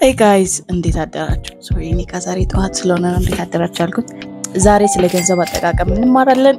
ሄይ ጋይዝ እንዴት አደራችሁ? ሶሪ እኔ ከዛሬ ጠዋት ስለሆነ ነው እንዴት አደራችሁ ያልኩት። ዛሬ ስለ ገንዘብ አጠቃቀም እንማራለን።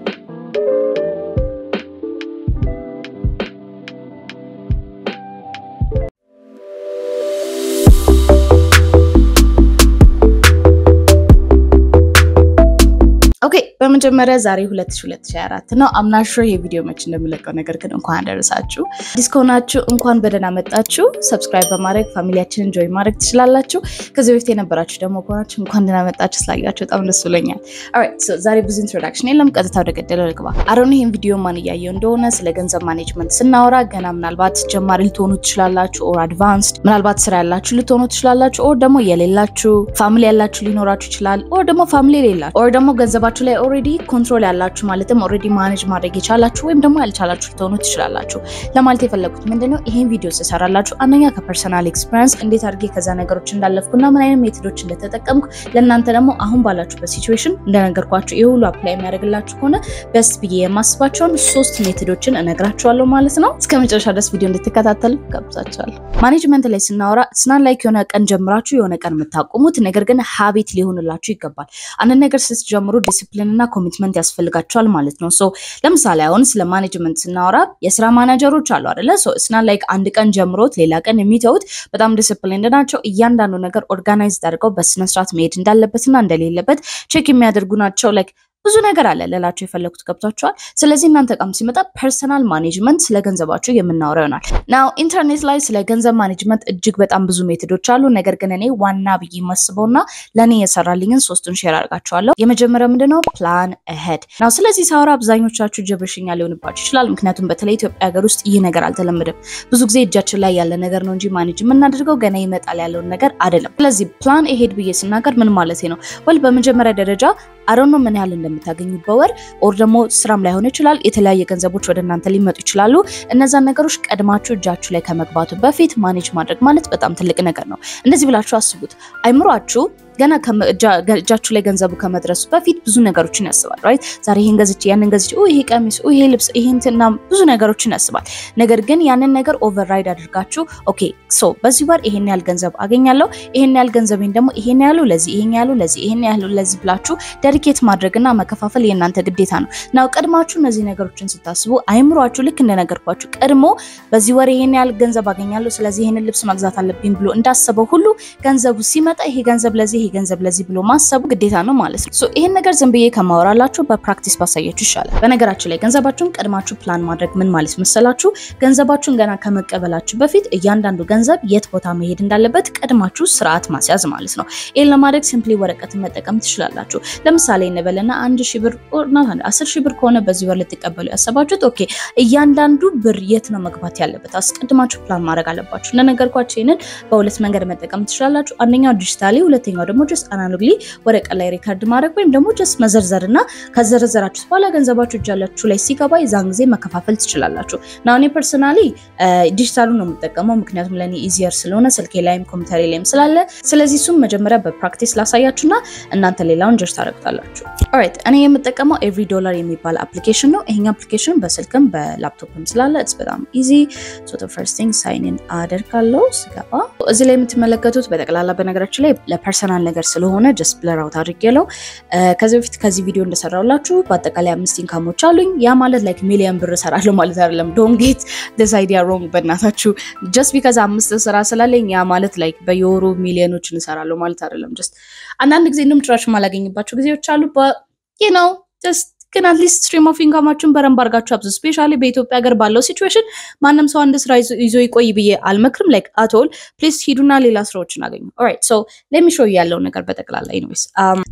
ኦኬ በመጀመሪያ ዛሬ 2024 ነው። አምናሹ የቪዲዮ መች እንደምለቀው ነገር ግን እንኳን አደረሳችሁ። አዲስ ከሆናችሁ እንኳን በደህና መጣችሁ። ሰብስክራይብ በማድረግ ፋሚሊያችንን ጆይ ማድረግ ትችላላችሁ። ከዚህ በፊት የነበራችሁ ደግሞ ከሆናችሁ እንኳን ደህና መጣችሁ። ስላያችሁ በጣም ደስ ብሎኛል። ኦራይት ሶ ዛሬ ብዙ ኢንትሮዳክሽን የለም፣ ቀጥታ ወደ ገደለው ልግባ። አሮን ይህን ቪዲዮ ማን እያየው እንደሆነ ስለ ገንዘብ ማኔጅመንት ስናወራ ገና ምናልባት ጀማሪ ልትሆኑ ትችላላችሁ፣ ኦር አድቫንስድ ምናልባት ስራ ያላችሁ ልትሆኑ ትችላላችሁ፣ ኦር ደግሞ የሌላችሁ ፋሚሊ ያላችሁ ሊኖራችሁ ይችላል፣ ኦር ደግሞ ፋሚሊ የሌላችሁ፣ ኦር ደግሞ ገንዘባችሁ ላይ ኦልሬዲ ኮንትሮል ያላችሁ ማለትም ኦልሬዲ ማኔጅ ማድረግ የቻላችሁ ወይም ደግሞ ያልቻላችሁ ልትሆኑ ትችላላችሁ። ለማለት የፈለጉት ምንድነው ይሄን ቪዲዮ ስሰራላችሁ አንደኛ ከፐርሰናል ኤክስፒሪንስ እንዴት አድርጌ ከዛ ነገሮች እንዳለፍኩና ምን አይነት ሜቶዶች እንደተጠቀምኩ ለእናንተ ደግሞ አሁን ባላችሁበት ሲቹዌሽን እንደነገርኳችሁ ይህ ሁሉ አፕላይ የሚያደርግላችሁ ከሆነ በስት ብዬ የማስባቸውን ሶስት ሜቶዶችን እነግራችኋለሁ ማለት ነው። እስከ መጨረሻ ድረስ ቪዲዮ እንድትከታተሉ ጋብዛችኋለሁ። ማኔጅመንት ላይ ስናወራ ስናን ላይክ የሆነ ቀን ጀምራችሁ የሆነ ቀን የምታቆሙት ነገር ግን ሀቢት ሊሆንላችሁ ይገባል። አንድ ነገር ስትጀምሩ ዲሲፕሊን እና ኮሚትመንት ያስፈልጋቸዋል ማለት ነው። ሶ ለምሳሌ አሁን ስለ ማኔጅመንት ስናወራ የስራ ማናጀሮች አሉ አይደለ? ሶ እስና ላይክ አንድ ቀን ጀምሮት ሌላ ቀን የሚተውት በጣም ዲሲፕሊን ናቸው። እያንዳንዱ ነገር ኦርጋናይዝ አድርገው በስነስርዓት መሄድ እንዳለበትና እንደሌለበት ቼክ የሚያደርጉ ናቸው። ላይክ ብዙ ነገር አለ ልላቸው የፈለጉት ገብቷቸዋል። ስለዚህ እናንተ ቃም ሲመጣ ፐርሰናል ማኔጅመንት ስለ ገንዘባችሁ የምናወራ ይሆናል። ናው ኢንተርኔት ላይ ስለ ገንዘብ ማኔጅመንት እጅግ በጣም ብዙ ሜቶዶች አሉ። ነገር ግን እኔ ዋና ብዬ የማስበውና ለእኔ የሰራልኝን ሶስቱን ሼር አድርጋቸዋለሁ። የመጀመሪያው ምንድነው ፕላን አሄድ ናው። ስለዚህ ሳወራ አብዛኞቻችሁ ጀብሽኛ ሊሆንባችሁ ይችላል። ምክንያቱም በተለይ ኢትዮጵያ ሀገር ውስጥ ይህ ነገር አልተለመደም። ብዙ ጊዜ እጃችን ላይ ያለ ነገር ነው እንጂ ማኔጅ የምናደርገው ገና ይመጣል ያለውን ነገር አይደለም። ስለዚህ ፕላን አሄድ ብዬ ስናገር ምን ማለት ነው? ወል በመጀመሪያ ደረጃ አሮኖ ምን ያህል እንደምታገኙ በወር ኦር ደግሞ ስራም ላይሆን ይችላል። የተለያየ ገንዘቦች ወደ እናንተ ሊመጡ ይችላሉ። እነዛን ነገሮች ቀድማችሁ እጃችሁ ላይ ከመግባቱ በፊት ማኔጅ ማድረግ ማለት በጣም ትልቅ ነገር ነው። እንደዚህ ብላችሁ አስቡት። አይምሯችሁ ገና እጃችሁ ላይ ገንዘቡ ከመድረሱ በፊት ብዙ ነገሮችን ያስባል። ራይት ዛሬ ይሄን ገዝቼ ያንን ገዝቼ ይሄ ቀሚስ፣ ይሄ ልብስ፣ ይሄ እንትና ብዙ ነገሮችን ያስባል። ነገር ግን ያንን ነገር ኦቨርራይድ አድርጋችሁ ኦኬ ሶ በዚህ ወር ይሄን ያህል ገንዘብ አገኛለሁ፣ ይሄን ያህል ገንዘቤን ደግሞ ይሄን ያህሉ ለዚህ፣ ይሄን ያህሉ ለዚህ፣ ይሄን ያህሉ ለዚህ ብላችሁ ደሪኬት ማድረግና መከፋፈል የእናንተ ግዴታ ነው። ናው ቀድማችሁ እነዚህ ነገሮችን ስታስቡ አይምሯችሁ ልክ እንደነገርኳችሁ ቀድሞ በዚህ ወር ይሄን ያህል ገንዘብ አገኛለሁ፣ ስለዚህ ይሄንን ልብስ መግዛት አለብኝ ብሎ እንዳሰበው ሁሉ ገንዘቡ ሲመጣ ይሄ ገንዘብ ለዚህ ይሄ ገንዘብ ለዚህ ብሎ ማሰቡ ግዴታ ነው ማለት ነው። ሶ ይሄን ነገር ዝም ብዬ ከማወራላችሁ በፕራክቲስ ባሳያችሁ ይሻላል። በነገራችን ላይ ገንዘባችሁን ቀድማችሁ ፕላን ማድረግ ምን ማለት መሰላችሁ? ገንዘባችሁን ገና ከመቀበላችሁ በፊት እያንዳንዱ ገንዘብ የት ቦታ መሄድ እንዳለበት ቀድማችሁ ስርዓት ማስያዝ ማለት ነው። ይህን ለማድረግ ሲምፕሊ ወረቀትን መጠቀም ትችላላችሁ። ለምሳሌ እንበልና አንድ ሺህ ብር አስር ሺህ ብር ከሆነ በዚህ ወር ልትቀበሉ ያሰባችሁት ኦኬ፣ እያንዳንዱ ብር የት ነው መግባት ያለበት አስቀድማችሁ ፕላን ማድረግ አለባችሁ። እንደነገርኳችሁ ይህንን በሁለት መንገድ መጠቀም ትችላላችሁ። አንደኛው ዲጂታሊ፣ ሁለተኛው ደግሞ ጀስት አናሎግሊ ወረቀት ላይ ሪካርድ ማድረግ ወይም ደግሞ ጀስት መዘርዘር እና ከዘረዘራችሁ በኋላ ገንዘባችሁ እጃላችሁ ላይ ሲገባ የዛን ጊዜ መከፋፈል ትችላላችሁ። ና እኔ ፐርሰናሊ ዲጂታሉ ነው የምጠቀመው ምክንያቱም ለእኔ ኢዚየር ስለሆነ ስልኬ ላይም ኮምፒውተሬ ላይም ስላለ። ስለዚህ እሱም መጀመሪያ በፕራክቲስ ላሳያችሁና እናንተ ሌላውን ጀስት ታደርጉታላችሁ። ኦራይት እኔ የምጠቀመው ኤቭሪ ዶላር የሚባል አፕሊኬሽን ነው። ይሄኛ አፕሊኬሽን በስልክም በላፕቶፕም ስላለ ኢትስ በጣም ኢዚ ሶ ፈርስት ቲንግ ሳይን ኢን አደርጋለሁ ስገባ እዚህ ላይ የምትመለከቱት በጠቅላላ በነገራችን ላይ ለፐርሰናል ነገር ስለሆነ ጀስት ብለር አውት አድርጌለው ከዚህ በፊት ከዚህ ቪዲዮ እንደሰራውላችሁ በአጠቃላይ አምስት ኢንካሞች አሉኝ። ያ ማለት ላይክ ሚሊዮን ብር እሰራለሁ ማለት አይደለም። ዶንት ጌት ዲስ አይዲያ ሮንግ በእናታችሁ። ጀስት ቢካዝ አምስት ስራ ስላለኝ ያ ማለት ላይክ በየወሩ ሚሊዮኖችን እሰራለሁ ማለት አይደለም። ጀስት አንዳንድ ጊዜ እንደውም ጭራሽ የማላገኝባቸው ጊዜዎች አሉ። ዩ ነው ጀስት ግን አትሊስት ስትሪም ኦፍ ኢንካማችሁን በረንብ አድርጋችሁ አብዙ። ስፔሻሊ በኢትዮጵያ ሀገር ባለው ሲቹዌሽን ማንም ሰው አንድ ስራ ይዞ ይቆይ ብዬ አልመክርም። ላይክ አቶል ፕሊስ ሂዱና ሌላ ስራዎችን አገኙ። ኦራይት ሶ ሌሚ ሾው ያለው ነገር በጠቅላላ ኢንዌይስ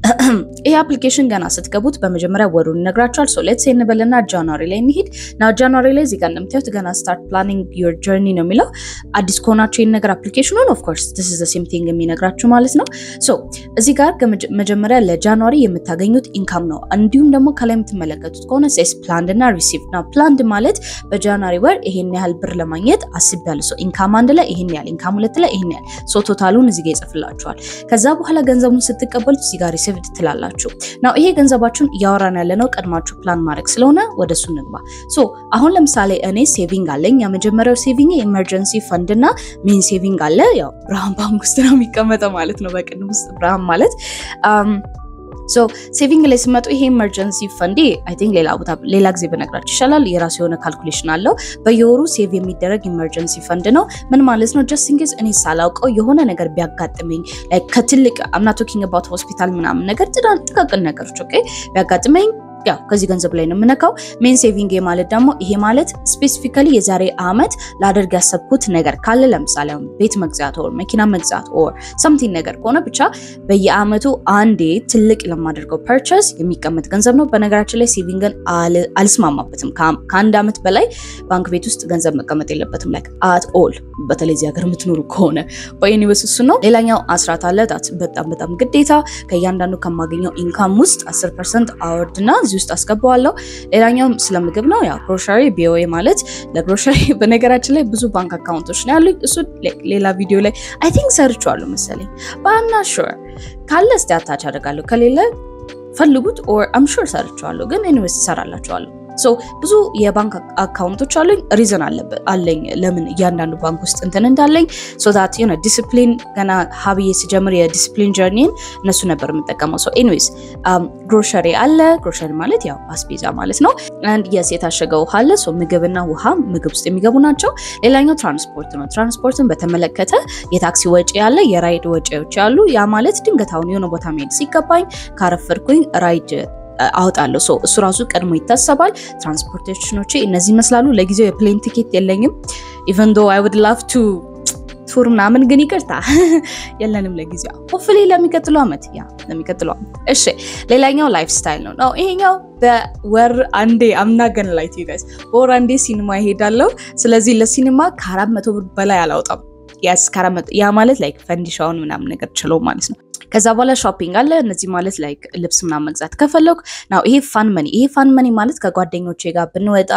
ይሄ አፕሊኬሽን ገና ስትገቡት በመጀመሪያ ወሩን ይነግራችኋል። ሶ ሌትስ እንበልና ጃንዋሪ ላይ እንሂድ ና ጃንዋሪ ላይ እዚህ ጋር እንደምታዩት ገና ስታርት ፕላኒንግ ዩር ጀርኒ ነው የሚለው። አዲስ ከሆናችሁ ይህን ነገር አፕሊኬሽኑን ኦፍኮርስ ዲስ ኢዝ ዘ ሴም ቲንግ የሚነግራችሁ ማለት ነው። ሶ እዚህ ጋር መጀመሪያ ለጃንዋሪ የምታገኙት ኢንካም ነው። እንዲሁም ደግሞ ከላይ የምትመለከቱት ከሆነ ሴስ ፕላንድ እና ሪሲቭ ነው። ፕላንድ ማለት በጃንዋሪ ወር ይሄን ያህል ብር ለማግኘት አስቤያለሁ። ሶ ኢንካም አንድ ላይ ይሄን ያህል፣ ኢንካም ሁለት ላይ ይሄን ያህል፣ ሶ ቶታሉን እዚህ ጋር ይጽፍላችኋል። ከዛ በኋላ ገንዘቡን ስትቀበሉት እዚህ ጋር ሪሲቭድ ትላላችሁ። ናው ይሄ ገንዘባችሁን እያወራን ያለ ነው ቀድማችሁ ፕላን ማድረግ ስለሆነ ወደ እሱ እንግባ። ሶ አሁን ለምሳሌ እኔ ሴቪንግ አለኝ። የመጀመሪያው ሴቪንግ የኢመርጀንሲ ፈንድ እና ሜን ሴቪንግ አለ። ያው ብርሃን ባንክ ውስጥ ነው የሚቀመጠው ማለት ነው። በቅን ውስጥ ብርሃን ማለት ሶ ሴቪንግ ላይ ስመጡ ይሄ ኢመርጀንሲ ፈንዴ አይ ቲንክ ሌላ ቦታ ሌላ ጊዜ በነግራችሁ ይሻላል። የራሱ የሆነ ካልኩሌሽን አለው። በየወሩ ሴቭ የሚደረግ ኢመርጀንሲ ፈንድ ነው። ምን ማለት ነው? ጀስት ኢንኬዝ እኔ ሳላውቀው የሆነ ነገር ቢያጋጥመኝ ከትልቅ አምና ቶኪንግ አባውት ሆስፒታል ምናምን ነገር ጥቃቅን ነገሮች ኦኬ ቢያጋጥመኝ ያው ከዚህ ገንዘብ ላይ ነው የምነካው። ሜን ሴቪንግ ማለት ደግሞ ይሄ ማለት ስፔሲፊካሊ የዛሬ አመት ላደርግ ያሰብኩት ነገር ካለ ለምሳሌ አሁን ቤት መግዛት ኦር መኪና መግዛት ኦር ሰምቲንግ ነገር ከሆነ ብቻ በየአመቱ አንዴ ትልቅ ለማደርገው ፐርቸስ የሚቀመጥ ገንዘብ ነው። በነገራችን ላይ ሴቪንግን አልስማማበትም። ከአንድ አመት በላይ ባንክ ቤት ውስጥ ገንዘብ መቀመጥ የለበትም ላይክ አት ኦል በተለይ እዚህ ሀገር የምትኖሩ ከሆነ በዩኒቨርስ እሱ ነው። ሌላኛው አስራት አለ በጣም በጣም ግዴታ ከእያንዳንዱ ከማገኘው ኢንካም ውስጥ 10 ፐርሰንት አወርድና እዚህ ውስጥ አስገባዋለሁ። ሌላኛው ስለ ምግብ ነው። ያው ግሮሸሪ ቢኦኤ ማለት ለግሮሸሪ በነገራችን ላይ ብዙ ባንክ አካውንቶች ነው ያሉኝ። እሱ ሌላ ቪዲዮ ላይ አይ ቲንክ ሰርቼዋለሁ መሰለኝ ባና ሹር ካለ እስቲ አታች አደርጋለሁ ከሌለ ፈልጉት ኦር አም ሹር ሰርቼዋለሁ፣ ግን ኤኒዌይስ እሰራላችኋለሁ። ሶ ብዙ የባንክ አካውንቶች አሉኝ። ሪዝን አለኝ ለምን እያንዳንዱ ባንክ ውስጥ እንትን እንዳለኝ ሶ ዛት ዩ ዲስፕሊን ገና ሀብዬ ስጀምር የዲስፕሊን ጀርኒን እነሱ ነበር የምጠቀመው። ሶ ኤኒዌይስ ግሮሸሪ አለ። ግሮሸሪ ማለት ያው አስቤዛ ማለት ነው። አንድ የስ የታሸገ ውሃ አለ። ሶ ምግብና ውሃ ምግብ ውስጥ የሚገቡ ናቸው። ሌላኛው ትራንስፖርት ነው። ትራንስፖርትን በተመለከተ የታክሲ ወጪ ያለ፣ የራይድ ወጪዎች ያሉ። ያ ማለት ድንገት አሁን የሆነ ቦታ መሄድ ሲገባኝ ካረፈድኩኝ ራይድ አወጣለሁ። ሶ እሱ ራሱ ቀድሞ ይታሰባል። ትራንስፖርቴሽኖቼ እነዚህ ይመስላሉ። ለጊዜው የፕሌን ቲኬት የለኝም። ኢቨን ዶ አይ ውድ ላቭ ቱ ቱር ምናምን ግን ይቅርታ የለንም ለጊዜው። ሆፍሊ ለሚቀጥለው ዓመት ያ ለሚቀጥለው ዓመት። እሺ ሌላኛው ላይፍ ስታይል ነው ነው ይሄኛው በወር አንዴ አምናገን ላይ ጋይስ በወር አንዴ ሲኒማ ይሄዳለሁ። ስለዚህ ለሲኒማ ከአራት መቶ ብር በላይ አላውጣም። ያስ ያ ማለት ላይክ ፈንዲሻውን ምናምን ነገር ችለው ማለት ነው። ከዛ በኋላ ሾፒንግ አለ። እነዚህ ማለት ላይክ ልብስ ምናምን መግዛት ከፈለኩ ናው ይሄ ፋን መኒ። ይሄ ፋን መኒ ማለት ከጓደኞቼ ጋር ብንወጣ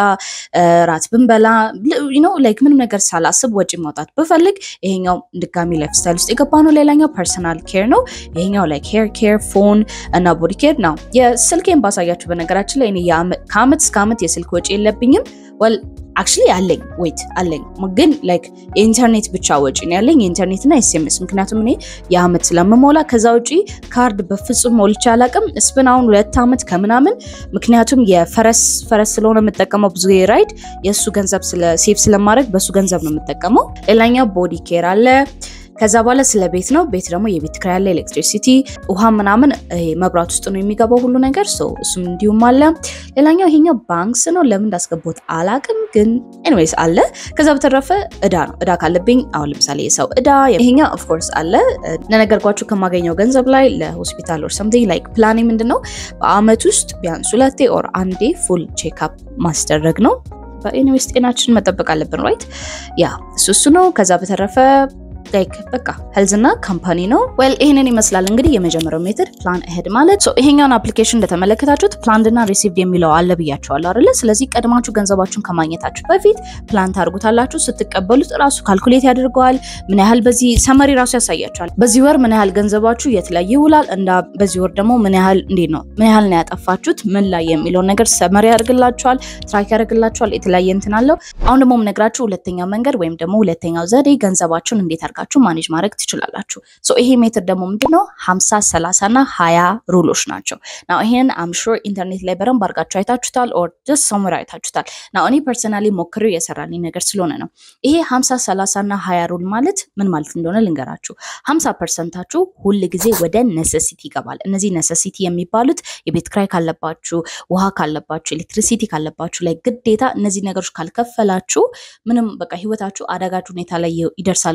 ራት ብንበላ ኖ ላይክ ምንም ነገር ሳላስብ ወጪ ማውጣት ብፈልግ ይሄኛው ድጋሚ ላይፍ ስታይል ውስጥ የገባ ነው። ሌላኛው ፐርሰናል ኬር ነው። ይሄኛው ላይክ ሄር ኬር፣ ፎን እና ቦዲ ኬር ነው። የስልኬን ባሳያችሁ በነገራችን ላይ እኔ ከአመት እስከ አመት የስልክ ወጪ የለብኝም ወል አክቹሊ አለኝ ዌይት አለኝ ግን ላይክ የኢንተርኔት ብቻ ወጪ ነው ያለኝ የኢንተርኔት እና ኤስኤምኤስ ምክንያቱም እኔ የአመት ስለምሞላ ከዛ ውጪ ካርድ በፍጹም ሞልቼ አላቅም እስብን አሁን ሁለት አመት ከምናምን ምክንያቱም የፈረስ ፈረስ ስለሆነ የምጠቀመው ብዙ ራይድ የእሱ ገንዘብ ሴቭ ስለማድረግ በእሱ ገንዘብ ነው የምጠቀመው ሌላኛው ቦዲ ኬር አለ ከዛ በኋላ ስለ ቤት ነው። ቤት ደግሞ የቤት ኪራይ አለ፣ ኤሌክትሪሲቲ፣ ውሃ ምናምን መብራት ውስጥ ነው የሚገባው ሁሉ ነገር ሰው እሱም እንዲሁም አለ። ሌላኛው ይሄኛው ባንክስ ነው። ለምን እንዳስገባት አላቅም፣ ግን ኤኒዌይስ አለ። ከዛ በተረፈ እዳ ነው። እዳ ካለብኝ አሁን ለምሳሌ የሰው እዳ ይሄኛው ኦፍኮርስ አለ። ለነገርኳችሁ ከማገኘው ገንዘብ ላይ ለሆስፒታል ኦር ሰምቲንግ ላይክ ፕላኔ ምንድን ነው በአመት ውስጥ ቢያንስ ሁለቴ ኦር አንዴ ፉል ቼክአፕ ማስደረግ ነው። በኤኒዌይስ ጤናችንን መጠበቅ አለብን ራይት። ያ እሱ እሱ ነው። ከዛ በተረፈ ላይክ በቃ ሄልዝና ካምፓኒ ነው። ዌል ይህንን ይመስላል እንግዲህ የመጀመሪያው ሜትድ ፕላን አሄድ ማለት ሶ ይሄኛውን አፕሊኬሽን እንደተመለከታችሁት ፕላንድ እና ሪሲቭድ የሚለው አለ ብያቸዋለሁ አይደለ? ስለዚህ ቀድማችሁ ገንዘባችሁን ከማግኘታችሁ በፊት ፕላን ታደርጉታላችሁ። ስትቀበሉት ራሱ ካልኩሌት ያደርገዋል። ምን ያህል በዚህ ሰመሪ ራሱ ያሳያቸዋል። በዚህ ወር ምን ያህል ገንዘባችሁ የት ላይ ይውላል፣ እንዳ በዚህ ወር ደግሞ ምን ያህል እንዴት ነው ምን ያህል ነው ያጠፋችሁት ምን ላይ የሚለውን ነገር ሰመሪ ያደርግላችኋል፣ ትራክ ያደርግላችኋል። የተለያየ እንትን አለው። አሁን ደግሞ የምነግራችሁ ሁለተኛው መንገድ ወይም ደግሞ ሁለተኛው ዘዴ ገንዘባችሁን እንዴት አድርጋችሁ ማኔጅ ማድረግ ትችላላችሁ። ሶ ይሄ ሜትር ደግሞ ምንድነው 50 30 እና 20 ሩሎች ናቸው። ናው ይሄን አም ሹር ኢንተርኔት ላይ በደንብ አድርጋችሁ አይታችሁታል ኦር ጀስት ሰምዌር አይታችሁታል። ናው እኔ ፐርሰናሊ ሞክሬው የሰራልኝ ነገር ስለሆነ ነው። ይሄ 50 30 እና 20 ሩል ማለት ምን ማለት እንደሆነ ልንገራችሁ። 50 ፐርሰንታችሁ ሁል ጊዜ ወደ ነሰሲቲ ይገባል። እነዚህ ነሰሲቲ የሚባሉት የቤት ክራይ ካለባችሁ፣ ውሃ ካለባችሁ፣ ኤሌክትሪሲቲ ካለባችሁ ላይ ግዴታ እነዚህ ነገሮች ካልከፈላችሁ ምንም በቃ ህይወታችሁ አዳጋች ሁኔታ ላይ ይደርሳል ብላችሁ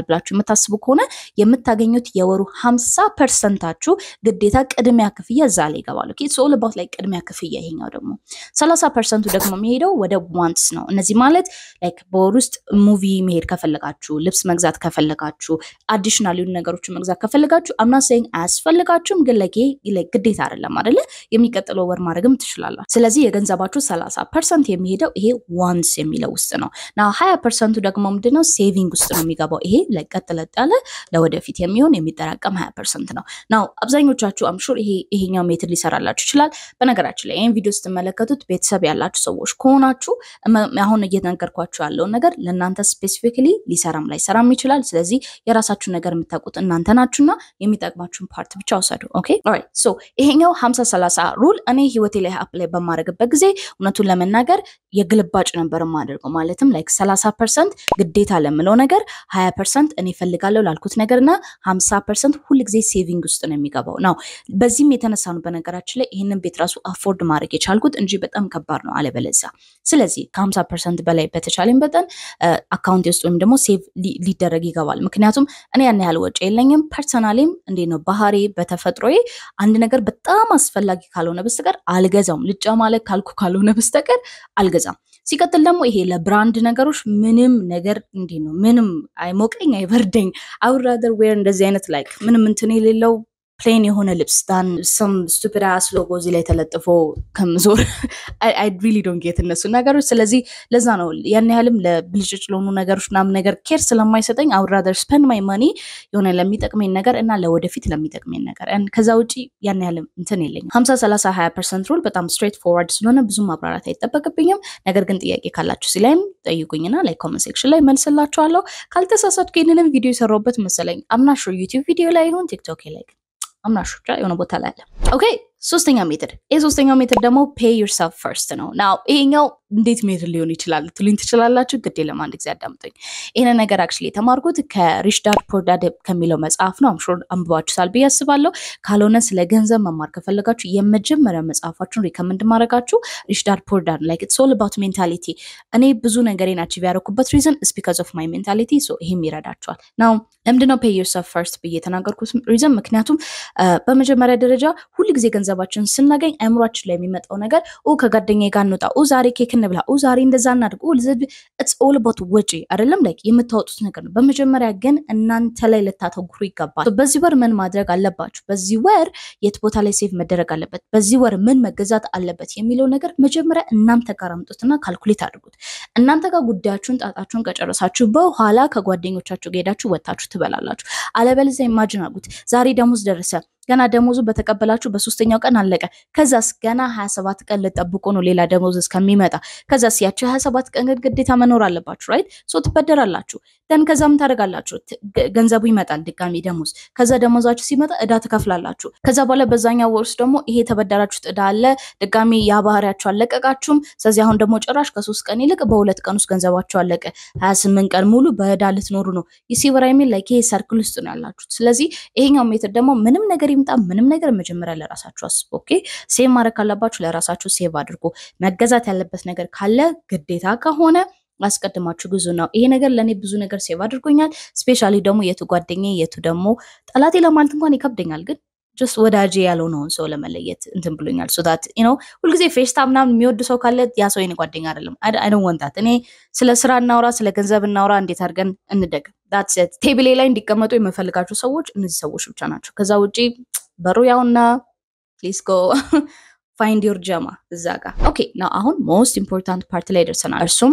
የማታስቡ ከሆነ የምታገኙት የወሩ ሀምሳ ፐርሰንታችሁ ግዴታ ቅድሚያ ክፍያ እዛ ላይ ይገባሉ። ሶል ባት ላይ ቅድሚያ ክፍያ ይሄኛው ደግሞ ሰላሳ ፐርሰንቱ ደግሞ የሚሄደው ወደ ዋንትስ ነው። እነዚህ ማለት ላይክ በወር ውስጥ ሙቪ መሄድ ከፈለጋችሁ፣ ልብስ መግዛት ከፈለጋችሁ፣ አዲሽናል የሆኑ ነገሮችን መግዛት ከፈለጋችሁ አምና ሰይን አያስፈልጋችሁም፣ ግን ለጌ ግዴታ አይደለም አይደለ? የሚቀጥለው ወር ማድረግም ትችላላችሁ። ስለዚህ የገንዘባችሁ ሰላሳ ፐርሰንት የሚሄደው ይሄ ዋንስ የሚለው ውስጥ ነው። ና ሀያ ፐርሰንቱ ደግሞ ምንድነው ሴቪንግ ውስጥ ነው የሚገባው። ይሄ ቀጥለጥ ያለ ለወደፊት የሚሆን የሚጠራቀም ሀያ ፐርሰንት ነው። ናው አብዛኞቻችሁ አምሹር ይሄ ይሄኛው ሜትድ ሊሰራላችሁ ይችላል። በነገራችን ላይ ይህን ቪዲዮ ስትመለከቱት ቤተሰብ ያላችሁ ሰዎች ከሆናችሁ አሁን እየነገርኳችሁ ያለውን ነገር ለእናንተ ስፔሲፊክሊ ሊሰራም ላይሰራም ይችላል። ስለዚህ የራሳችሁን ነገር የምታውቁት እናንተ ናችሁና የሚጠቅማችሁን ፓርት ብቻ ውሰዱ። ኦኬ ኦራይት። ሶ ይሄኛው ሀምሳ ሰላሳ ሩል እኔ ህይወቴ ላይ አፕላይ በማድረግበት ጊዜ እውነቱን ለመናገር የግልባጭ ነበር የማደርገው። ማለትም ላይክ ሰላሳ ፐርሰንት ግዴታ ለምለው ነገር ሀያ ፐርሰንት እኔ ፈልጋለሁ ላልኩት ነገር እና ሀምሳ ፐርሰንት ሁልጊዜ ሴቪንግ ውስጥ ነው የሚገባው ነው። በዚህም የተነሳ ነው በነገራችን ላይ ይህንን ቤት ራሱ አፎርድ ማድረግ የቻልኩት እንጂ በጣም ከባድ ነው አለበለዚያ። ስለዚህ ከሀምሳ ፐርሰንት በላይ በተቻለኝ መጠን አካውንት ውስጥ ወይም ደግሞ ሴቭ ሊደረግ ይገባል። ምክንያቱም እኔ ያን ያህል ወጪ የለኝም። ፐርሰናሊም እንዴ ነው ባህሪ በተፈጥሮዬ አንድ ነገር በጣም አስፈላጊ ካልሆነ በስተቀር አልገዛውም። ልጫ ማለት ካልኩ ካልሆነ በስተቀር አልገዛም። ሲቀጥል ደግሞ ይሄ ለብራንድ ነገሮች ምንም ነገር እንዲህ ነው፣ ምንም አይሞቀኝ አይበርደኝ። አውራደር ዌር እንደዚህ አይነት ላይክ ምንም እንትን የሌለው ፕሌን የሆነ ልብስ ዳን ሰም ስቱፒድ አስ ሎጎ እዚህ ላይ ተለጥፎ ከምዞር አይ ሪሊ ዶንት ጌት እነሱ ነገሮች። ስለዚህ ለዛ ነው ያን ያህልም ለብልጭጭ ለሆኑ ነገሮች ምናምን ነገር ኬር ስለማይሰጠኝ አይ ውድ ራዘር ስፐንድ ማይ መኒ የሆነ ለሚጠቅመኝ ነገር እና ለወደፊት ለሚጠቅመኝ ነገር ከዛ ውጪ ያን ያህልም እንትን የለኝም። ሀምሳ ሰላሳ ሀያ ፐርሰንት ሩል በጣም ስትሬት ፎርዋርድ ስለሆነ ብዙ ማብራራት አይጠበቅብኝም። ነገር ግን ጥያቄ ካላችሁ ሲላይም ጠይቁኝና ላይ ኮመንት ሴክሽን ላይ መልስላችኋለሁ። ካልተሳሳትኩ ይህንንም ቪዲዮ የሰራሁበት መሰለኝ አምናሹ ዩቲዩብ ቪዲዮ ላይ ይሁን ቲክቶክ ላይ አምናሹ ብቻ የሆነ ቦታ ላይ አለ። ኦኬ ሶስተኛ ሜትድ ይህ ሶስተኛው ሜትድ ደግሞ ፔይ ዩርሰልፍ ፈርስት ነው። ናው ይሄኛው እንዴት ሜትድ ሊሆን ይችላል ትሉኝ ትችላላችሁ። ግድ የለም አንድ ጊዜ አዳምጡኝ። ይህን ነገር አክቹዋሊ የተማርኩት ከሪች ዳድ ፖር ዳድ ከሚለው መጽሐፍ ነው። አምሹር አንብባችሁታል ብዬ አስባለሁ። ካልሆነ ስለ ገንዘብ መማር ከፈለጋችሁ የመጀመሪያ መጽሐፋችሁን ሪከመንድ ማድረጋችሁ ሪች ዳድ ፖር ዳድ ላይክ ኢትስ ኦል አባውት ሜንታሊቲ። እኔ ብዙ ነገሬን አቺቭ ያደረኩበት ሪዝን ኢስ ቢካዝ ኦፍ ማይ ሜንታሊቲ። ሶ ይሄም ይረዳችኋል። ናው ለምንድነው ፔይ ዩርሰልፍ ፈርስት ብዬ የተናገርኩት ሪዝን? ምክንያቱም በመጀመሪያ ደረጃ ሁልጊዜ ገንዘባችን ስናገኝ አእምሯችን ላይ የሚመጣው ነገር ከጓደኛ ጋር እንውጣ፣ ዛሬ ኬክ እንብላ፣ ዛሬ እንደዛ እናድርግ፣ ኢትስ ኦል አባውት ወጪ አይደለም ላይ የምታወጡት ነገር ነው። በመጀመሪያ ግን እናንተ ላይ ልታተኩሩ ይገባል። በዚህ ወር ምን ማድረግ አለባችሁ፣ በዚህ ወር የት ቦታ ላይ ሴቭ መደረግ አለበት፣ በዚህ ወር ምን መገዛት አለበት የሚለው ነገር መጀመሪያ እናንተ ጋር አምጡትና ካልኩሌት አድርጉት። እናንተ ጋር ጉዳያችሁን ጣጣችሁን ከጨረሳችሁ በኋላ ከጓደኞቻችሁ ጋር ሄዳችሁ ወጥታችሁ ትበላላችሁ። አለበለዚያ ኢማጅን አድርጉት ዛሬ ደሞዝ ደረሰ ገና ደሞዙ በተቀበላችሁ በሶስተኛው ቀን አለቀ። ከዛስ ገና 27 ቀን ልጠብቁ ነው ሌላ ደሞዝ እስከሚመጣ። ከዛስ ያቸው 27 ቀን ግን ግዴታ መኖር አለባችሁ ራይት። ሶ ትበደራላችሁ። ደን ከዛ ምን ታደርጋላችሁ? ገንዘቡ ይመጣል ድጋሚ ደሞዝ። ከዛ ደሞዛችሁ ሲመጣ እዳ ትከፍላላችሁ። ከዛ በኋላ በዛኛው ወር ውስጥ ደግሞ ይሄ የተበደራችሁት እዳ አለ ድጋሚ ያ ባህሪያችሁ አለቀቃችሁም። ስለዚህ አሁን ደግሞ ጭራሽ ከሶስት ቀን ይልቅ በሁለት ቀን ውስጥ ገንዘባችሁ አለቀ። 28 ቀን ሙሉ በእዳ ልትኖሩ ነው። ይሲወራ የሚል ላይ ይሄ ሰርክል ውስጥ ነው ያላችሁት። ስለዚህ ይሄኛው ሜትር ደግሞ ምንም ነገር ይምጣ ምንም ነገር መጀመሪያ ለራሳችሁ አስቡ። ኦኬ ሴቭ ማድረግ ካለባችሁ ለራሳችሁ ሴቭ አድርጎ መገዛት ያለበት ነገር ካለ ግዴታ ከሆነ አስቀድማችሁ ግዙ ነው። ይሄ ነገር ለእኔ ብዙ ነገር ሴቭ አድርጎኛል። ስፔሻሊ ደግሞ የቱ ጓደኛ የቱ ደግሞ ጠላቴ ለማለት እንኳን ይከብደኛል ግን ጀስት ወዳጄ ያልሆነውን ሰው ለመለየት እንትን ብሎኛል። ሶታት ነው ሁልጊዜ ፌሽታ ምናምን የሚወድ ሰው ካለ ያ ሰው የኔ ጓደኛ አይደለም። አይደን ወንታት እኔ ስለ ስራ እናውራ፣ ስለ ገንዘብ እናውራ፣ እንዴት አድርገን እንደግ ዳትሴት ቴብሌ ላይ እንዲቀመጡ የምፈልጋቸው ሰዎች እነዚህ ሰዎች ብቻ ናቸው። ከዛ ውጪ በሩ ያውና ፕሊስ ጎ ፋይንድ ዮር ጀማ እዛ ጋር ኦኬ። ና አሁን ሞስት ኢምፖርታንት ፓርት ላይ ደርሰናል። እርሱም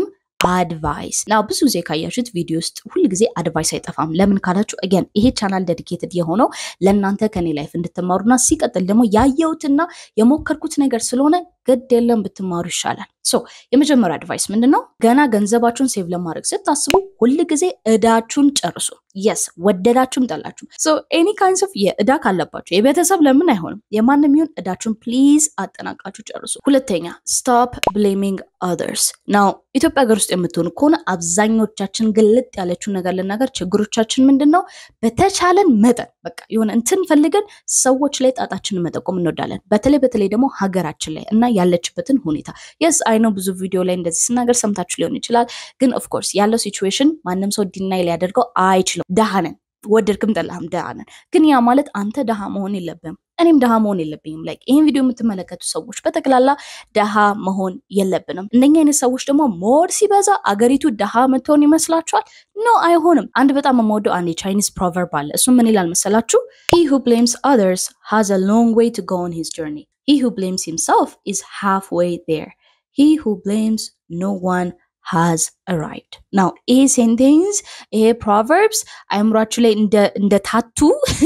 አድቫይስ ና ብዙ ጊዜ ካያችሁት ቪዲዮ ውስጥ ሁል ጊዜ አድቫይስ አይጠፋም። ለምን ካላችሁ አገን ይሄ ቻናል ዴዲኬትድ የሆነው ለእናንተ ከኔ ላይፍ እንድትማሩና ሲቀጥል ደግሞ ያየሁትና የሞከርኩት ነገር ስለሆነ ግድ የለም ብትማሩ ይሻላል። ሶ የመጀመሪያ አድቫይስ ምንድን ነው? ገና ገንዘባችሁን ሴቭ ለማድረግ ስታስቡ ሁል ጊዜ እዳችሁን ጨርሱ። የስ ወደዳችሁም ጠላችሁም። ሶ ኤኒ ካይንስ ኦፍ የእዳ ካለባችሁ የቤተሰብ ለምን አይሆንም የማንም ይሁን እዳችሁን ፕሊዝ አጠናቃችሁ ጨርሱ። ሁለተኛ ስቶፕ ብሌሚንግ ኦዘርስ ናው ኢትዮጵያ ሀገር ውስጥ የምትሆኑ ከሆነ አብዛኞቻችን ግልጥ ያለችውን ነገር ልናገር፣ ችግሮቻችን ምንድን ነው? በተቻለን መጠን በቃ የሆነ እንትን ፈልገን ሰዎች ላይ ጣጣችንን መጠቆም እንወዳለን። በተለይ በተለይ ደግሞ ሀገራችን ላይ እና ያለችበትን ሁኔታ የስ አይ ነው ብዙ ቪዲዮ ላይ እንደዚህ ስናገር ሰምታችሁ ሊሆን ይችላል። ግን ኦፍኮርስ ያለው ሲቹዌሽን ማንም ሰው ዲናይ ሊያደርገው አይችልም። ደሃ ነን ወደድክም ጠላህም ድሃ ነን። ግን ያ ማለት አንተ ድሃ መሆን የለብህም እኔም ድሃ መሆን የለብኝም። ላይክ ይህን ቪዲዮ የምትመለከቱ ሰዎች በጠቅላላ ድሃ መሆን የለብንም። እንደኛ አይነት ሰዎች ደግሞ ሞር ሲበዛ አገሪቱ ድሃ ምትሆን ይመስላችኋል? ኖ አይሆንም። አንድ በጣም የምወደው አንድ የቻይኒዝ ፕሮቨርብ አለ። እሱም ምን ይላል መሰላችሁ? he who blames others has a long way to go on his journey he who blames himself is halfway there he who blames no one has arrived ናው ይሄ ሴንቴንስ ይሄ ፕሮቨርብስ አይምሯችሁ ላይ እንደ ታቱ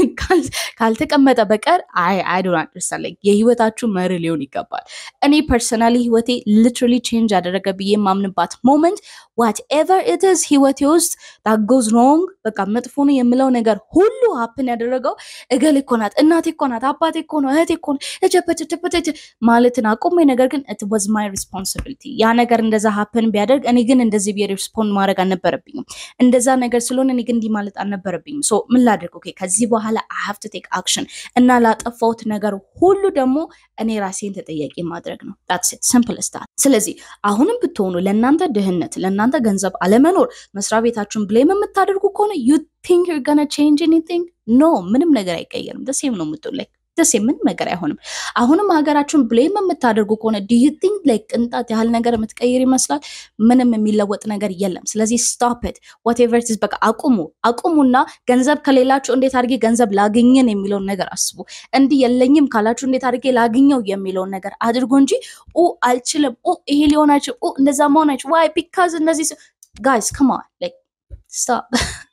ካልተቀመጠ በቀር አይ አይ ዶንት አንደርስታንድ ላይክ የህይወታችሁ መሪ ሊሆን ይገባል። እኔ ፐርሰናሊ ህይወቴ ሊትራሊ ቼንጅ ያደረገ ብዬ የማምንባት ሞመንት ዋት ኤቨር ኢትስ ህይወቴ ውስጥ ዳት ጎዝ ሮንግ በቃ መጥፎ ነው የምለው ነገር ሁሉ ሀፕን ያደረገው እገሌ እኮ ናት፣ እናቴ እኮ ናት፣ አባቴ እኮ ነው፣ እህቴ እኮ ነው እጀበቸቸበቸ ማለትን አቁሜ ነገር ግን ኢት ዋዝ ማይ ሪስፖንሲቢሊቲ ያ ነገር እንደዛ ሀፕን ቢያደርግ እኔ ግን እንደዚህ ብዬ ሪስፖንድ ማድረግ አልነበረብኝም። እንደዛ ነገር ስለሆነ እኔ ግን እንዲህ ማለት አልነበረብኝም። ሶ ምን ላድርግ? ኦኬ ከዚህ በኋላ አይ ሃቭ ቱ ቴክ አክሽን እና ላጠፋሁት ነገር ሁሉ ደግሞ እኔ ራሴን ተጠያቂ ማድረግ ነው። ዳትስ ኢት ሲምፕል ስታት። ስለዚህ አሁንም ብትሆኑ ለእናንተ ድህነት፣ ለእናንተ ገንዘብ አለመኖር መስሪያ ቤታችሁን ብሌም የምታደርጉ ከሆነ ዩ ቲንክ ዩር ገና ቼንጅ ኤኒቲንግ ኖ፣ ምንም ነገር አይቀየርም። ደሴም ነው የምትሆን ላይ ደስ ምንም ነገር አይሆንም። አሁንም ሀገራችሁን ብሌም የምታደርጉ ከሆነ ዲዩ ቲንክ ላይ ቅንጣት ያህል ነገር የምትቀይር ይመስላል? ምንም የሚለወጥ ነገር የለም። ስለዚህ ስቶፕ ኢት ዋቴቨር ኢዝ በቃ አቁሙ፣ አቁሙና ገንዘብ ከሌላችሁ እንዴት አድርጌ ገንዘብ ላግኘን የሚለውን ነገር አስቡ። እንዲህ የለኝም ካላችሁ እንዴት አድርጌ ላግኘው የሚለውን ነገር አድርጎ እንጂ ኡ አልችልም፣ ኡ ይሄ ሊሆን አይችል፣ ኡ እንደዛ መሆን አይችል፣ ዋይ ቢካዝ እነዚህ ጋይስ ከማን ላይክ ስቶፕ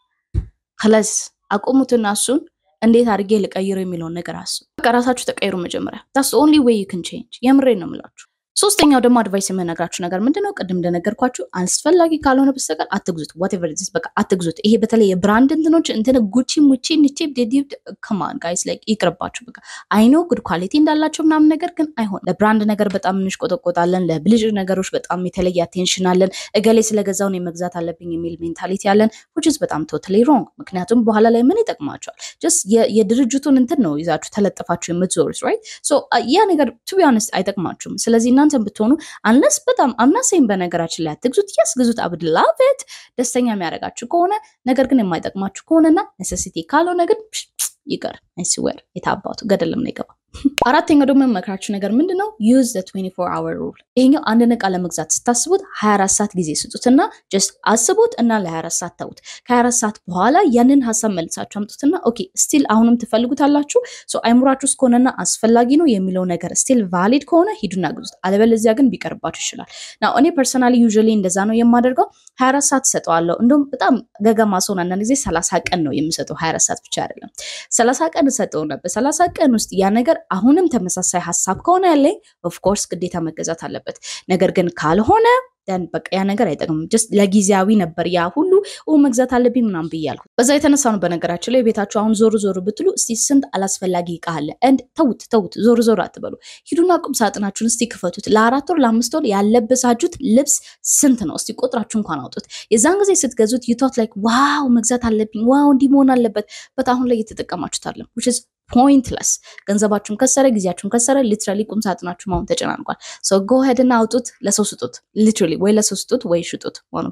ከለስ አቁሙትና እሱን እንዴት አድርጌ ልቀይረው የሚለውን ነገር አስቡ። በቃ ራሳችሁ ተቀይሩ መጀመሪያ። ታስ ኦንሊ ዌይ ዩ ክን ቼንጅ። የምሬን ነው የምላችሁ። ሶስተኛው ደግሞ አድቫይስ የምነግራችሁ ነገር ምንድን ነው? ቅድም እንደነገርኳችሁ አስፈላጊ ካልሆነ በስተቀር አትግዙት። ዋቴቨር ዚስ በቃ አትግዙት። ይሄ በተለይ የብራንድ እንትኖች እንትን ጉቺ ሙቺ ንቺ ዴዲ ከማን ጋይስ ላይ ይቅርባችሁ። በቃ አይኖ ጉድ ኳሊቲ እንዳላቸው ምናምን ነገር ግን አይሆን። ለብራንድ ነገር በጣም እንሽቆጠቆጣለን። ለብልጭ ነገሮች በጣም የተለየ አቴንሽን አለን። እገሌ ስለገዛውን የመግዛት አለብኝ የሚል ሜንታሊቲ ያለን which is በጣም ቶታሊ ሮንግ። ምክንያቱም በኋላ ላይ ምን ይጠቅማቸዋል? ጀስት የድርጅቱን እንትን ነው ይዛችሁ ተለጥፋችሁ የምትዞሩት ራይት። ሶ ያ ነገር ቱ ቢ ሆነስት አይጠቅማችሁም። ስለዚህ እናንተ ብትሆኑ አንለስ በጣም አምናሴም በነገራችን ላይ አትግዙት። ያስ ግዙት፣ አብድ ላቭት ደስተኛ የሚያደርጋችሁ ከሆነ ነገር ግን የማይጠቅማችሁ ከሆነና ኔሴሲቲ ካልሆነ ግን ይቀር። አይስዌር የታባቱ ገደልም ነው ይገባ። አራተኛው ደግሞ የመክራችሁ ነገር ምንድን ነው? ዩዝ ዘ 24 አወር ሩል። ይሄኛው አንድን ዕቃ ለመግዛት ስታስቡት 24 ሰዓት ጊዜ ስጡትና ጀስት አስቡት እና ለ24 ሰዓት ተዉት። ከ24 ሰዓት በኋላ ያንን ሀሳብ መልሳችሁ አምጡትና ኦኬ ስቲል አሁንም ትፈልጉታላችሁ ሶ አይምሯችሁ ውስጥ ከሆነና አስፈላጊ ነው የሚለው ነገር ስቲል ቫሊድ ከሆነ ሂዱና ግዙት። አለበለዚያ ግን ቢቀርባችሁ ይችላል። ና እኔ ፐርሰናሊ ዩዥዋሊ እንደዛ ነው የማደርገው። 24 ሰዓት ሰጠዋለሁ። እንደውም በጣም ገገማ ሰውን አንዳንድ ጊዜ 30 ቀን ነው የምሰጠው። 24 ሰዓት ብቻ አይደለም 30 ቀን ሰጠው ነበር። 30 ቀን ውስጥ ያ ነገር አሁንም ተመሳሳይ ሀሳብ ከሆነ ያለኝ ኦፍኮርስ ግዴታ መገዛት አለበት። ነገር ግን ካልሆነ ደን በቃ ያ ነገር አይጠቅምም። ጀስት ለጊዜያዊ ነበር ያ ሁሉ መግዛት አለብኝ ምናምን ብዬ አልኩት። በዛ የተነሳ ነው በነገራችን ላይ ቤታችሁ አሁን ዞር ዞር ብትሉ እስቲ ስንት አላስፈላጊ እቃ አለ እንድ ተውት ተውት፣ ዞር ዞር አትበሉ። ሂዱና ቁም ሳጥናችሁን እስቲ ክፈቱት። ለአራት ወር ለአምስት ወር ያለበሳችሁት ልብስ ስንት ነው? እስቲ ቆጥራችሁ እንኳን አውጡት። የዛን ጊዜ ስትገዙት ዩቶት ላይክ ዋው መግዛት አለብኝ ዋው እንዲህ መሆን አለበት በት አሁን ላይ እየተጠቀማችሁት አለ ፖይንትለስ ገንዘባችሁን ከሰረ፣ ጊዜያችሁን ከሰረ። ሊትራሊ ቁም ሳጥናችሁ አሁን ተጨናንቋል። ሶ ጎ ሄድ እና አውጡት፣ ለሰው ስጡት። ሊትራሊ ወይ ለሰው ስጡት ወይ ሽጡት።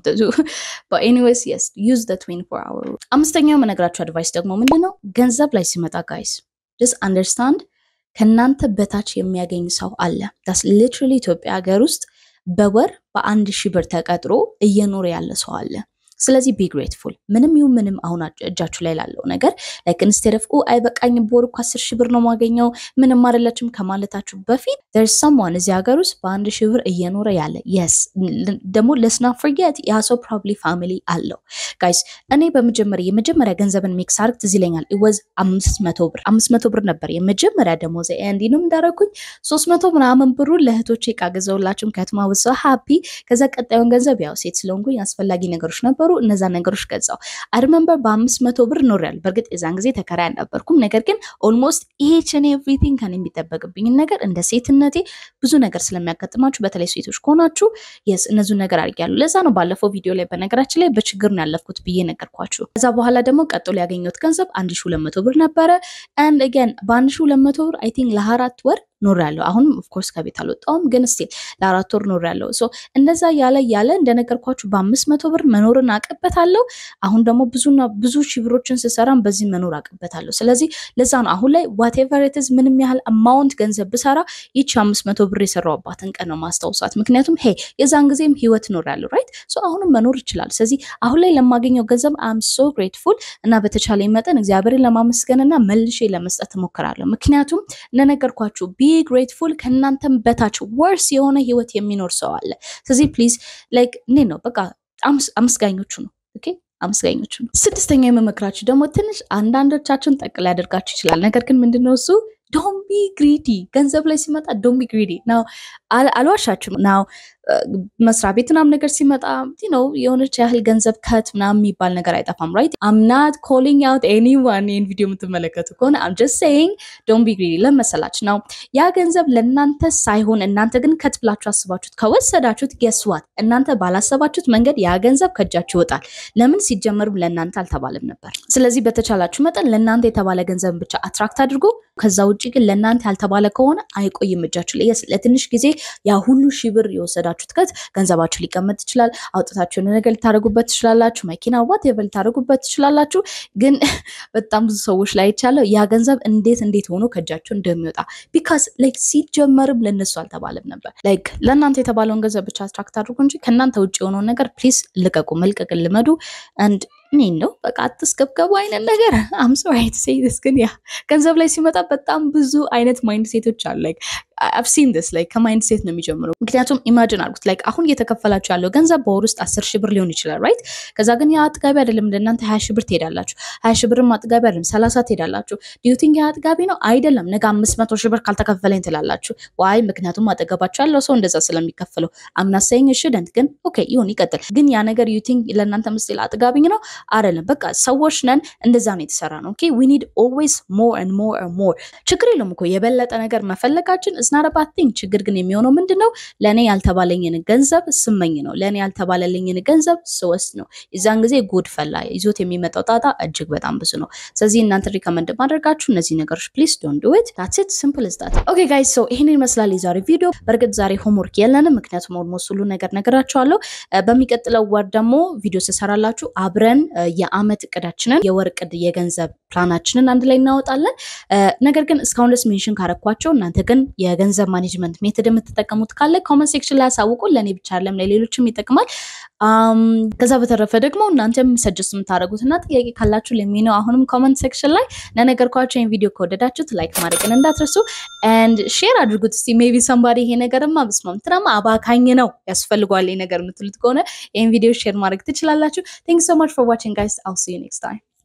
ኤኒዌይስ የስ ዩዝ ዘ 24 አወር። አምስተኛው የምነግራችሁ አድቫይስ ደግሞ ምንድን ነው? ገንዘብ ላይ ሲመጣ ጋይስ ጀስት አንደርስታንድ ከእናንተ በታች የሚያገኝ ሰው አለ። ዳስ ሊትራሊ ኢትዮጵያ ሀገር ውስጥ በወር በአንድ ሺህ ብር ተቀጥሮ እየኖረ ያለ ሰው አለ። ስለዚህ ቢ ግሬትፉል ምንም ይሁን ምንም አሁን እጃችሁ ላይ ላለው ነገር ላይክ ኢንስቴድ ኦፍ አይበቃኝም በወር እኮ አስር ሺህ ብር ነው ማገኘው ምንም አይደለችም ከማለታችሁ በፊት ር ሰምዋን እዚህ ሀገር ውስጥ በአንድ ሺህ ብር እየኖረ ያለ የስ ደግሞ ለስና ፍርጌት ያ ሰው ፕሮባብሊ ፋሚሊ አለው ጋይስ እኔ በመጀመሪያ የመጀመሪያ ገንዘብን ሜክስ አርግ ትዝ ይለኛል ኢወዝ አምስት መቶ ብር አምስት መቶ ብር ነበር የመጀመሪያ ደሞዝ እንዲንም እንዳረኩኝ ሶስት መቶ ምናምን ብሩን ለእህቶቼ እቃ ገዛሁላቸው ምክንያቱም አወሰ ሀፒ ከዛ ቀጣዩን ገንዘብ ያው ሴት ስለሆንኩኝ አስፈላጊ ነገሮች ነበሩ እነዛ ነገሮች ገዛው። አድመንበር በአምስት መቶ ብር ኖሪያል። በእርግጥ የዛን ጊዜ ተከራይ አልነበርኩም። ነገር ግን ኦልሞስት ኢችን ኤቭሪቲንግ ከኔ የሚጠበቅብኝን ነገር እንደ ሴትነቴ ብዙ ነገር ስለሚያጋጥማችሁ በተለይ ሴቶች ከሆናችሁ የስ እነዚህን ነገር አድርጊያለሁ። ለዛ ነው ባለፈው ቪዲዮ ላይ በነገራችን ላይ በችግር ነው ያለፍኩት ብዬ ነገርኳችሁ። ከዛ በኋላ ደግሞ ቀጥሎ ያገኘሁት ገንዘብ አንድ ሺ ሁለት መቶ ብር ነበረ። አንድ ገን በአንድ ሺ ሁለት መቶ ብር አይ ቲንክ ለአራት ወር ኖር ያለው አሁንም ኦፍኮርስ ከቤት አልወጣውም፣ ግን ስቲል ለአራት ወር ኖር ያለው እንደዛ ያለ ያለ እንደነገርኳችሁ በአምስት መቶ ብር መኖርን አቅበታለሁ። አሁን ደግሞ ብዙና ብዙ ሺህ ብሮችን ስሰራም በዚህ መኖር አቅበታለሁ። ስለዚህ ለዛ ነው አሁን ላይ ዋቴቨር ኢትዝ ምንም ያህል አማውንት ገንዘብ ብሰራ ይቺ አምስት መቶ ብር የሰራሁባትን ቀን ነው ማስታውሳት። ምክንያቱም ሄ የዛን ጊዜም ህይወት ኖር ያለው ራይት አሁንም መኖር ይችላል። ስለዚህ አሁን ላይ ለማገኘው ገንዘብ አም ሶ ግሬትፉል እና በተቻለ መጠን እግዚአብሔርን ለማመስገንና መልሼ ለመስጠት እሞክራለሁ። ምክንያቱም እንደነገርኳችሁ ቢ ግሬትፉል ከእናንተም በታች ወርስ የሆነ ህይወት የሚኖር ሰው አለ። ስለዚህ ፕሊዝ ላይክ እኔ ነው በቃ አመስጋኞቹ ነው ኦኬ አመስጋኞቹ ነው። ስድስተኛ የመመክራችሁ ደግሞ ትንሽ አንዳንዶቻችሁን ጠቅ ሊያደርጋችሁ ይችላል። ነገር ግን ምንድነው እሱ ዶንት ቢ ግሪዲ ገንዘብ ላይ ሲመጣ ዶንት ቢ ግሪዲ ናው አልዋሻችሁም ናው መስሪያ ቤት ምናምን ነገር ሲመጣ ነው የሆነች ያህል ገንዘብ ከት ምናምን የሚባል ነገር አይጠፋም። ራይት አም ናት ኮሊንግ አውት ኤኒዋን ይህን ቪዲዮ የምትመለከቱ ከሆነ አም ጀስት ሴይንግ ዶንት ቢ ግሪዲ ለመሰላች ነው ያ ገንዘብ ለእናንተ ሳይሆን እናንተ ግን ከት ብላችሁ አስባችሁት ከወሰዳችሁት ገስዋት እናንተ ባላሰባችሁት መንገድ ያ ገንዘብ ከእጃችሁ ይወጣል። ለምን ሲጀመርም ለእናንተ አልተባለም ነበር። ስለዚህ በተቻላችሁ መጠን ለእናንተ የተባለ ገንዘብን ብቻ አትራክት አድርጎ ከዛ ውጭ ግን ለእናንተ ያልተባለ ከሆነ አይቆይም እጃችሁ ላይ ለትንሽ ጊዜ ያ ሁሉ ሺህ ብር የወሰዳችሁት ከት ገንዘባችሁ ሊቀመጥ ይችላል። አውጥታችሁ የሆነ ነገር ልታደርጉበት ትችላላችሁ። መኪና ዋት ልታደርጉበት ትችላላችሁ። ግን በጣም ብዙ ሰዎች ላይ ይቻለው ያ ገንዘብ እንዴት እንዴት ሆኖ ከእጃችሁ እንደሚወጣ ቢካዝ ላይክ ሲጀመርም ለነሱ አልተባለም ነበር። ላይክ ለእናንተ የተባለውን ገንዘብ ብቻ አትራክት አድርጉ እንጂ ከእናንተ ውጭ የሆነውን ነገር ፕሊዝ ልቀቁ፣ መልቀቅ ልመዱ አንድ እኔ ነው በቃ አትስገብገቡ አይነት ነገር አም ሶሪ ቱ ሴይ ዲስ ግን ያ ገንዘብ ላይ ሲመጣ በጣም ብዙ አይነት ማይንድ ሴቶች አሉ። ላይክ አብ ሲን ዲስ ላይክ ከማይንድ ሴት ነው የሚጀምረው። ምክንያቱም ኢማጂን አድርጉት ላይክ አሁን እየተከፈላችሁ ያለው ገንዘብ በወር ውስጥ አስር ሺህ ብር ሊሆን ይችላል ራይት። ከዛ ግን ያ አጥጋቢ አይደለም። እንደናንተ ሀያ ሺህ ብር ትሄዳላችሁ። ሀያ ሺህ ብርም አጥጋቢ አይደለም። ሰላሳ ትሄዳላችሁ። ዲዩቲንግ ያ አጥጋቢ ነው አይደለም። ነገ አምስት መቶ ሺህ ብር ካልተከፈለኝ ትላላችሁ። ዋይ ምክንያቱም አጠገባችሁ ያለው ሰው እንደዛ ስለሚከፍለው አምናሳይኝ ሽደንት ግን ኦኬ ይሁን ይቀጥል። ግን ያ ነገር ዩቲንግ ለእናንተ ምስል አጥጋቢኝ ነው አይደለም። በቃ ሰዎች ነን፣ እንደዛ ነው የተሰራ ነው። ኦኬ ዊ ኒድ ኦልዌይስ ሞር ኤንድ ሞር ኤንድ ሞር። ችግር የለውም እኮ የበለጠ ነገር መፈለጋችን እስናረ ባድ ቲንግ። ችግር ግን የሚሆነው ምንድን ነው? ለእኔ ያልተባለኝን ገንዘብ ስመኝ ነው። ለእኔ ያልተባለልኝን ገንዘብ ስወስድ ነው። የዛን ጊዜ ጉድ ፈላ። ይዞት የሚመጣው ጣጣ እጅግ በጣም ብዙ ነው። ስለዚህ እናንተ ሪከመንድ ማድረጋችሁ እነዚህ ነገሮች ፕሊዝ ዶንት ዱ ኢት ዳትስ ኢት ሲምፕል ኢዝ ዳት። ኦኬ ጋይስ ሶ ይሄንን ይመስላል የዛሬ ቪዲዮ። በእርግጥ ዛሬ ሆምወርክ የለንም፣ ምክንያቱም ኦልሞስት ሁሉ ነገር ነገራችኋለሁ። በሚቀጥለው ወር ደግሞ ቪዲዮ ስሰራላችሁ አብረን የአመት እቅዳችንን የወር እቅድ የገንዘብ ፕላናችንን አንድ ላይ እናወጣለን። ነገር ግን እስካሁን ድረስ ሜንሽን ካረኳቸው እናንተ ግን የገንዘብ ማኔጅመንት ሜትድ የምትጠቀሙት ካለ ኮመንት ሴክሽን ላይ ያሳውቁ። ለእኔ ብቻ አይደለም ለሌሎችም ይጠቅማል። ከዛ በተረፈ ደግሞ እናንተም ሰጀስት የምታደርጉት እና ጥያቄ ካላችሁ ለሚነው አሁንም ኮመንት ሴክሽን ላይ ለነገርኳቸው ይህን ቪዲዮ ከወደዳችሁት ላይክ ማድረግን እንዳትረሱ ኤንድ ሼር አድርጉት። እስቲ ሜቢ ሰምባዲ ይሄ ነገርማ ብስማም ትናማ አባካኝ ነው ያስፈልጓል ይሄ ነገር የምትሉት ከሆነ ይህን ቪዲዮ ሼር ማድረግ ትችላላችሁ። ቴንክ ሶ ማች ፎር ዋቺንግ ጋይስ አል ሲ ዩ ኔክስት ታይም